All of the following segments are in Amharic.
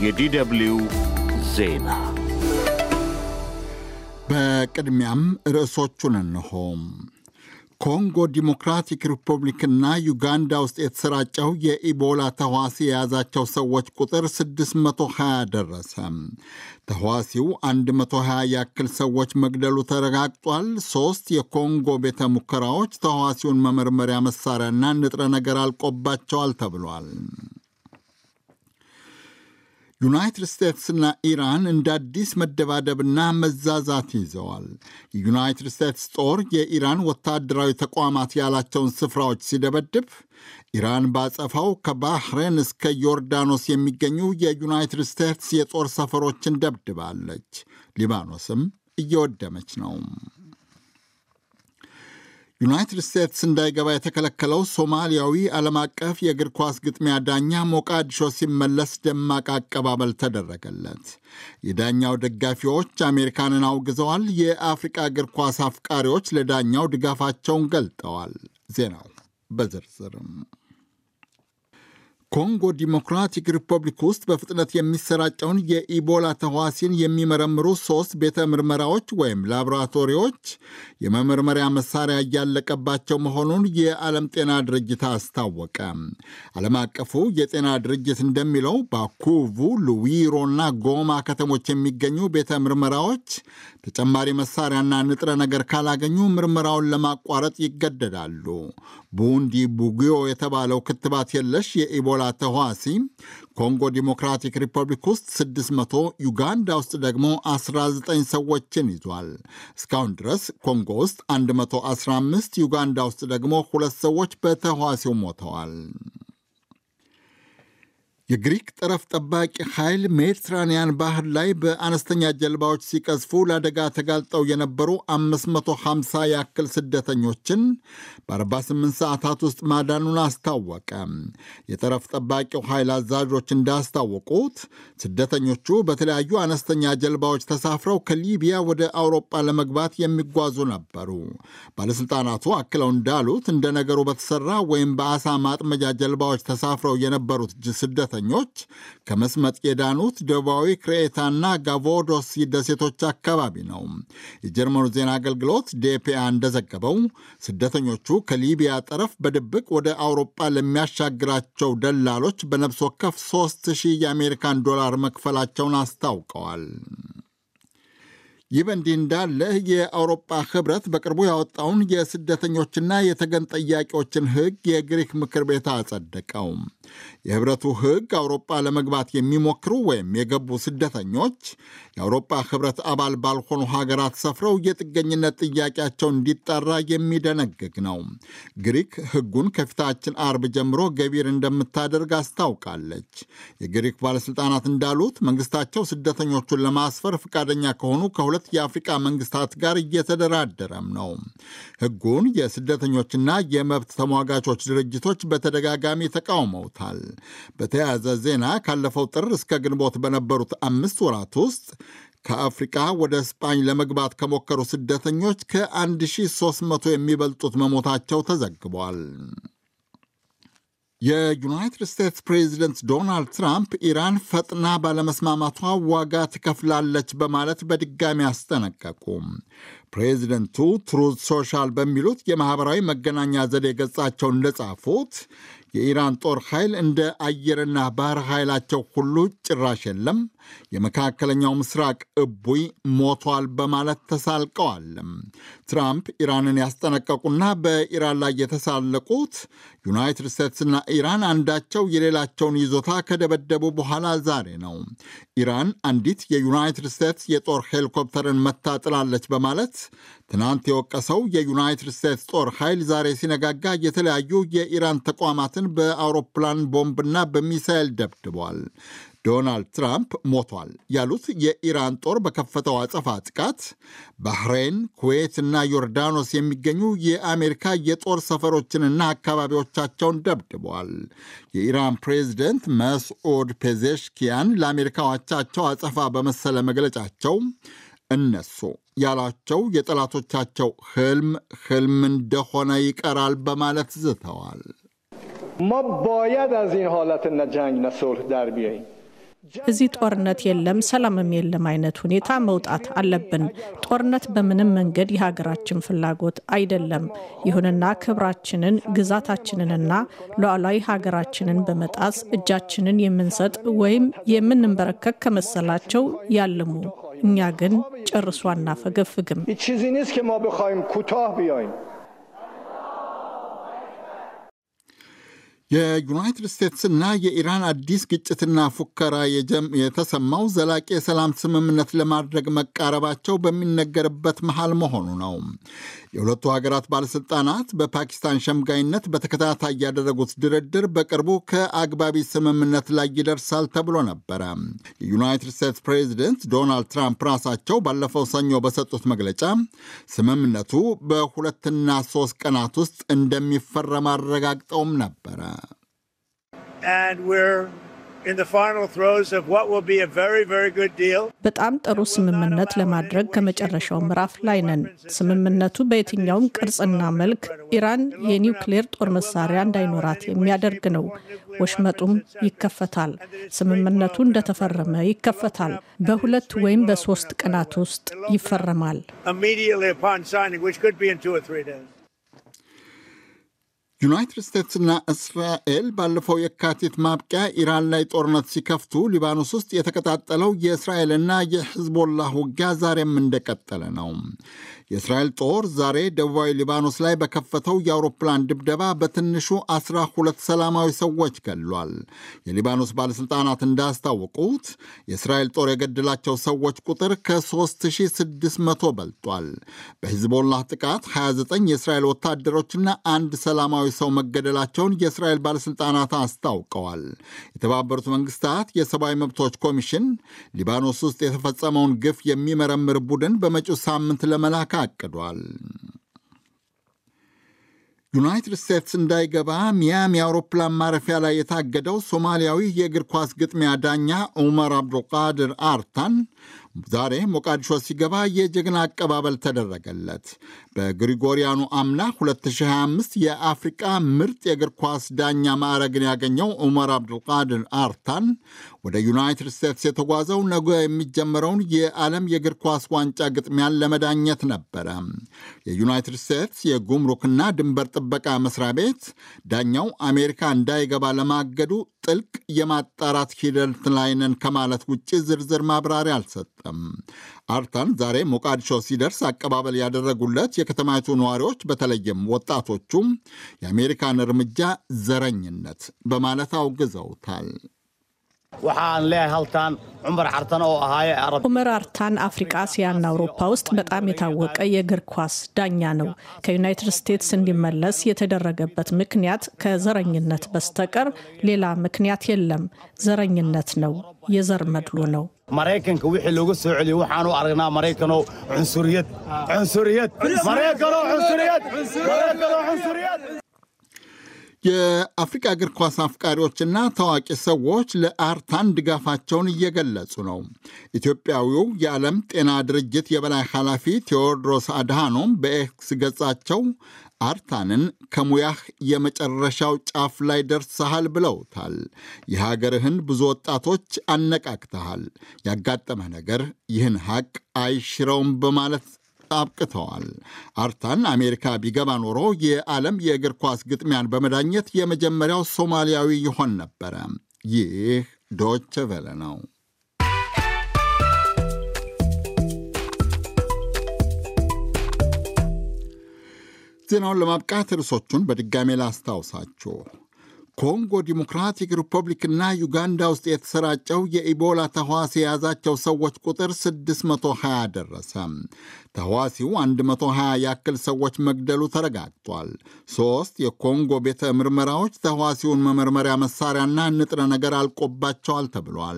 የዲደብልዩ ዜና በቅድሚያም ርዕሶቹን እንሆ። ኮንጎ ዲሞክራቲክ ሪፐብሊክና ዩጋንዳ ውስጥ የተሰራጨው የኢቦላ ተዋሲ የያዛቸው ሰዎች ቁጥር 620 ደረሰ። ተዋሲው 120 ያክል ሰዎች መግደሉ ተረጋግጧል። ሦስት የኮንጎ ቤተ ሙከራዎች ተዋሲውን መመርመሪያ መሳሪያና ንጥረ ነገር አልቆባቸዋል ተብሏል። ዩናይትድ ስቴትስና ኢራን እንደ አዲስ መደባደብና መዛዛት ይዘዋል። የዩናይትድ ስቴትስ ጦር የኢራን ወታደራዊ ተቋማት ያላቸውን ስፍራዎች ሲደበድብ፣ ኢራን ባጸፋው ከባህሬን እስከ ዮርዳኖስ የሚገኙ የዩናይትድ ስቴትስ የጦር ሰፈሮችን ደብድባለች። ሊባኖስም እየወደመች ነው። ዩናይትድ ስቴትስ እንዳይገባ የተከለከለው ሶማሊያዊ ዓለም አቀፍ የእግር ኳስ ግጥሚያ ዳኛ ሞቃዲሾ ሲመለስ ደማቅ አቀባበል ተደረገለት። የዳኛው ደጋፊዎች አሜሪካንን አውግዘዋል። የአፍሪቃ እግር ኳስ አፍቃሪዎች ለዳኛው ድጋፋቸውን ገልጠዋል። ዜናው በዝርዝርም ኮንጎ ዲሞክራቲክ ሪፐብሊክ ውስጥ በፍጥነት የሚሰራጨውን የኢቦላ ተዋሲን የሚመረምሩ ሦስት ቤተ ምርመራዎች ወይም ላቦራቶሪዎች የመመርመሪያ መሳሪያ እያለቀባቸው መሆኑን የዓለም ጤና ድርጅት አስታወቀ። ዓለም አቀፉ የጤና ድርጅት እንደሚለው ባኩቡ፣ ሉዊሮና ጎማ ከተሞች የሚገኙ ቤተ ምርመራዎች ተጨማሪ መሳሪያና ንጥረ ነገር ካላገኙ ምርመራውን ለማቋረጥ ይገደዳሉ። ቡንዲ ቡጊዮ የተባለው ክትባት የለሽ የኢቦላ ተዋሲ ኮንጎ ዲሞክራቲክ ሪፐብሊክ ውስጥ 600 ዩጋንዳ ውስጥ ደግሞ 19 ሰዎችን ይዟል። እስካሁን ድረስ ኮንጎ ውስጥ 115 ዩጋንዳ ውስጥ ደግሞ ሁለት ሰዎች በተዋሲው ሞተዋል። የግሪክ ጠረፍ ጠባቂ ኃይል ሜዲትራንያን ባህር ላይ በአነስተኛ ጀልባዎች ሲቀዝፉ ለአደጋ ተጋልጠው የነበሩ 550 ያክል ስደተኞችን በ48 ሰዓታት ውስጥ ማዳኑን አስታወቀ። የጠረፍ ጠባቂው ኃይል አዛዦች እንዳስታወቁት ስደተኞቹ በተለያዩ አነስተኛ ጀልባዎች ተሳፍረው ከሊቢያ ወደ አውሮጳ ለመግባት የሚጓዙ ነበሩ። ባለሥልጣናቱ አክለው እንዳሉት እንደ ነገሩ በተሰራ ወይም በአሳ ማጥመጃ ጀልባዎች ተሳፍረው የነበሩት ስደተኞች ኞች ከመስመጥ የዳኑት ደቡባዊ ክሬታና ጋቮዶስ ደሴቶች አካባቢ ነው። የጀርመኑ ዜና አገልግሎት ዴፒአ እንደዘገበው ስደተኞቹ ከሊቢያ ጠረፍ በድብቅ ወደ አውሮጳ ለሚያሻግራቸው ደላሎች በነፍስ ወከፍ 3000 የአሜሪካን ዶላር መክፈላቸውን አስታውቀዋል። ይህ በእንዲህ እንዳለ የአውሮፓ ህብረት በቅርቡ ያወጣውን የስደተኞችና የተገን ጠያቂዎችን ሕግ የግሪክ ምክር ቤት አጸደቀው። የህብረቱ ሕግ አውሮፓ ለመግባት የሚሞክሩ ወይም የገቡ ስደተኞች የአውሮፓ ህብረት አባል ባልሆኑ ሀገራት ሰፍረው የጥገኝነት ጥያቄያቸው እንዲጣራ የሚደነግግ ነው። ግሪክ ሕጉን ከፊታችን አርብ ጀምሮ ገቢር እንደምታደርግ አስታውቃለች። የግሪክ ባለሥልጣናት እንዳሉት መንግስታቸው ስደተኞቹን ለማስፈር ፈቃደኛ ከሆኑ ከሁለት የአፍሪቃ መንግስታት ጋር እየተደራደረም ነው። ሕጉን የስደተኞችና የመብት ተሟጋቾች ድርጅቶች በተደጋጋሚ ተቃውመውታል። በተያያዘ ዜና ካለፈው ጥር እስከ ግንቦት በነበሩት አምስት ወራት ውስጥ ከአፍሪቃ ወደ ስፓኝ ለመግባት ከሞከሩ ስደተኞች ከ1300 የሚበልጡት መሞታቸው ተዘግቧል። የዩናይትድ ስቴትስ ፕሬዚደንት ዶናልድ ትራምፕ ኢራን ፈጥና ባለመስማማቷ ዋጋ ትከፍላለች በማለት በድጋሚ አስጠነቀቁ። ፕሬዚደንቱ ትሩዝ ሶሻል በሚሉት የማኅበራዊ መገናኛ ዘዴ ገጻቸው እንደጻፉት የኢራን ጦር ኃይል እንደ አየርና ባህር ኃይላቸው ሁሉ ጭራሽ የለም፣ የመካከለኛው ምስራቅ እቡይ ሞቷል በማለት ተሳልቀዋል። ትራምፕ ኢራንን ያስጠነቀቁና በኢራን ላይ የተሳለቁት ዩናይትድ ስቴትስና ኢራን አንዳቸው የሌላቸውን ይዞታ ከደበደቡ በኋላ ዛሬ ነው። ኢራን አንዲት የዩናይትድ ስቴትስ የጦር ሄሊኮፕተርን መታጥላለች በማለት ትናንት የወቀሰው የዩናይትድ ስቴትስ ጦር ኃይል ዛሬ ሲነጋጋ የተለያዩ የኢራን ተቋማትን በአውሮፕላን ቦምብና በሚሳይል ደብድቧል። ዶናልድ ትራምፕ ሞቷል ያሉት የኢራን ጦር በከፈተው አጸፋ ጥቃት ባህሬን፣ ኩዌት እና ዮርዳኖስ የሚገኙ የአሜሪካ የጦር ሰፈሮችንና አካባቢዎቻቸውን ደብድበዋል። የኢራን ፕሬዚደንት መስዑድ ፔዜሽኪያን ለአሜሪካ አቻቸው አጸፋ በመሰለ መግለጫቸው እነሱ ያሏቸው የጠላቶቻቸው ህልም ህልም እንደሆነ ይቀራል በማለት ዝተዋል። ما باید از این حالت نه جنگ نه صلح در بیاییم እዚህ ጦርነት የለም ሰላምም የለም አይነት ሁኔታ መውጣት አለብን። ጦርነት በምንም መንገድ የሀገራችን ፍላጎት አይደለም። ይሁንና ክብራችንን፣ ግዛታችንንና ሉዓላዊ ሀገራችንን በመጣስ እጃችንን የምንሰጥ ወይም የምንንበረከክ ከመሰላቸው ያልሙ። እኛ ግን ጨርሶ አናፈገፍግም። የዩናይትድ ስቴትስና የኢራን አዲስ ግጭትና ፉከራ የተሰማው ዘላቂ የሰላም ስምምነት ለማድረግ መቃረባቸው በሚነገርበት መሃል መሆኑ ነው። የሁለቱ ሀገራት ባለሥልጣናት በፓኪስታን ሸምጋይነት በተከታታይ ያደረጉት ድርድር በቅርቡ ከአግባቢ ስምምነት ላይ ይደርሳል ተብሎ ነበረ። የዩናይትድ ስቴትስ ፕሬዚደንት ዶናልድ ትራምፕ ራሳቸው ባለፈው ሰኞ በሰጡት መግለጫ ስምምነቱ በሁለትና ሶስት ቀናት ውስጥ እንደሚፈረም አረጋግጠውም ነበረ። በጣም ጥሩ ስምምነት ለማድረግ ከመጨረሻው ምዕራፍ ላይ ነን። ስምምነቱ በየትኛውም ቅርጽና መልክ ኢራን የኒውክሌር ጦር መሳሪያ እንዳይኖራት የሚያደርግ ነው። ወሽመጡም ይከፈታል። ስምምነቱ እንደተፈረመ ይከፈታል። በሁለት ወይም በሶስት ቀናት ውስጥ ይፈረማል። ዩናይትድ ስቴትስና እስራኤል ባለፈው የካቲት ማብቂያ ኢራን ላይ ጦርነት ሲከፍቱ ሊባኖስ ውስጥ የተቀጣጠለው የእስራኤልና የሕዝቦላህ ውጊያ ዛሬም እንደቀጠለ ነው። የእስራኤል ጦር ዛሬ ደቡባዊ ሊባኖስ ላይ በከፈተው የአውሮፕላን ድብደባ በትንሹ አስራ ሁለት ሰላማዊ ሰዎች ገድሏል። የሊባኖስ ባለሥልጣናት እንዳስታወቁት የእስራኤል ጦር የገደላቸው ሰዎች ቁጥር ከ3600 በልጧል። በሂዝቦላህ ጥቃት 29 የእስራኤል ወታደሮችና አንድ ሰላማዊ ሰው መገደላቸውን የእስራኤል ባለሥልጣናት አስታውቀዋል። የተባበሩት መንግስታት የሰብአዊ መብቶች ኮሚሽን ሊባኖስ ውስጥ የተፈጸመውን ግፍ የሚመረምር ቡድን በመጪው ሳምንት ለመላክ አቅዷል። ዩናይትድ ስቴትስ እንዳይገባ ሚያሚ አውሮፕላን ማረፊያ ላይ የታገደው ሶማሊያዊ የእግር ኳስ ግጥሚያ ዳኛ ዑመር አብዱልቃድር አርታን ዛሬ ሞቃዲሾ ሲገባ የጀግና አቀባበል ተደረገለት። በግሪጎሪያኑ አምና 2025 የአፍሪቃ ምርጥ የእግር ኳስ ዳኛ ማዕረግን ያገኘው ዑመር አብዱልቃድር አርታን ወደ ዩናይትድ ስቴትስ የተጓዘው ነገ የሚጀመረውን የዓለም የእግር ኳስ ዋንጫ ግጥሚያን ለመዳኘት ነበረ። የዩናይትድ ስቴትስ የጉምሩክና ድንበር ጥበቃ መስሪያ ቤት ዳኛው አሜሪካ እንዳይገባ ለማገዱ ጥልቅ የማጣራት ሂደት ላይ ነን ከማለት ውጭ ዝርዝር ማብራሪያ አልሰጠም። አርታን ዛሬ ሞቃዲሾ ሲደርስ አቀባበል ያደረጉለት የከተማይቱ ነዋሪዎች በተለይም ወጣቶቹም የአሜሪካን እርምጃ ዘረኝነት በማለት አውግዘውታል። waxaan leeyahay halkan cumar cartan oo ahaaye ኡመር አርታን አፍሪቃ፣ እስያና አውሮፓ ውስጥ በጣም የታወቀ የእግር ኳስ ዳኛ ነው። ከዩናይትድ ስቴትስ እንዲመለስ የተደረገበት ምክንያት ከዘረኝነት በስተቀር ሌላ ምክንያት የለም። ዘረኝነት ነው፣ የዘር መድሎ ነው። maraykanka wixii looga soo celiyey waxaan u aragnaa maraykanoo cunsuriyad cunsuriyad maraykanoo cunsuriyad maraykanoo cunsuriyad የአፍሪቃ እግር ኳስ አፍቃሪዎችና ታዋቂ ሰዎች ለአርታን ድጋፋቸውን እየገለጹ ነው። ኢትዮጵያዊው የዓለም ጤና ድርጅት የበላይ ኃላፊ ቴዎድሮስ አድሃኖም በኤክስ ገጻቸው አርታንን ከሙያህ የመጨረሻው ጫፍ ላይ ደርሰሃል ብለውታል። የሀገርህን ብዙ ወጣቶች አነቃቅተሃል። ያጋጠመህ ነገር ይህን ሐቅ አይሽረውም በማለት አብቅተዋል። አርታን አሜሪካ ቢገባ ኖሮ የዓለም የእግር ኳስ ግጥሚያን በመዳኘት የመጀመሪያው ሶማሊያዊ ይሆን ነበረ። ይህ ዶች ቨለ ነው። ዜናውን ለማብቃት ርዕሶቹን በድጋሜ ላስታውሳችሁ። ኮንጎ ዲሞክራቲክ ሪፐብሊክና ዩጋንዳ ውስጥ የተሰራጨው የኢቦላ ተህዋሲ የያዛቸው ሰዎች ቁጥር 620 ደረሰ። ተህዋሲው 120 ያክል ሰዎች መግደሉ ተረጋግጧል። ሦስት የኮንጎ ቤተ ምርመራዎች ተህዋሲውን መመርመሪያ መሳሪያና ንጥረ ነገር አልቆባቸዋል ተብሏል።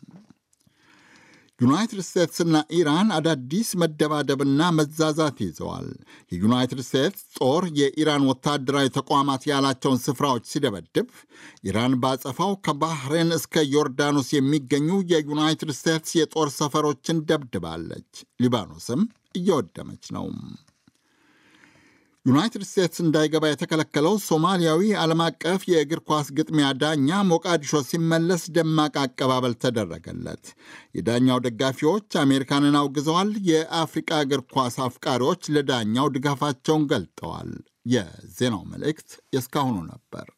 ዩናይትድ ስቴትስና ኢራን አዳዲስ መደባደብና መዛዛት ይዘዋል። የዩናይትድ ስቴትስ ጦር የኢራን ወታደራዊ ተቋማት ያላቸውን ስፍራዎች ሲደበድብ፣ ኢራን ባጸፋው ከባህሬን እስከ ዮርዳኖስ የሚገኙ የዩናይትድ ስቴትስ የጦር ሰፈሮችን ደብድባለች። ሊባኖስም እየወደመች ነው። ዩናይትድ ስቴትስ እንዳይገባ የተከለከለው ሶማሊያዊ ዓለም አቀፍ የእግር ኳስ ግጥሚያ ዳኛ ሞቃዲሾ ሲመለስ ደማቅ አቀባበል ተደረገለት። የዳኛው ደጋፊዎች አሜሪካንን አውግዘዋል። የአፍሪቃ እግር ኳስ አፍቃሪዎች ለዳኛው ድጋፋቸውን ገልጠዋል። የዜናው መልእክት የእስካሁኑ ነበር።